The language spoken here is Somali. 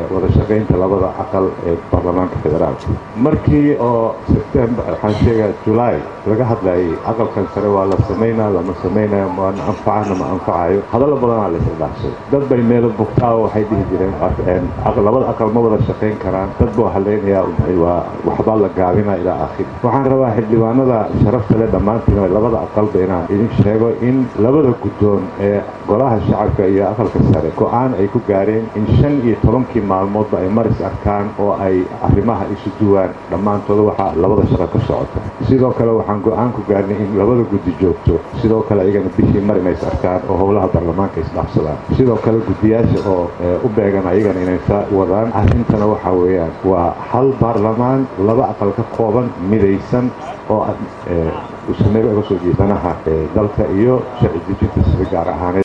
wada shaqaynta labada aqal ee baarlamaanka federaalka markii oo sebtembar waxaan sheegaa julaay laga hadlayay aqalkan sare waa la samaynaa lama samaynayo maana anfacana ma anfacayo hadallo badanaa la isdhaafsay dad bay meelo bugtaa oo waxay dhihi jireen labada aqal ma wada shaqayn karaan dad buu halaynayaa waa waxbaa la gaabinaa ilaa aakhir waxaan rabaa xildhibaanada sharafta leh dhammaantiin labada aqalba inaan idin sheego in labada guddoon ee golaha shacabka iyo aqalka sare go-aan ay ku gaareen in shan iyo tobankii maalmoodba ay maris arkaan oo ay arrimaha isu duwaan dhammaantooda waxaa labada shaqo ka socota sidoo kale waxaan go-aan ku gaarnay in labada guddi joogto sidoo kale iyagana bishii mar inays arkaan oo howlaha baarlamaanka isdhaafsadaan sidoo kale guddiyaasha oo u beegan ayagana inay saa wadaan arrintana waxaa weeyaan waa hal baarlamaan laba aqal ka kooban midaysan oo usameeba uga soo jeedanaha dalka iyo sharci dejinta sida gaar ahaaneed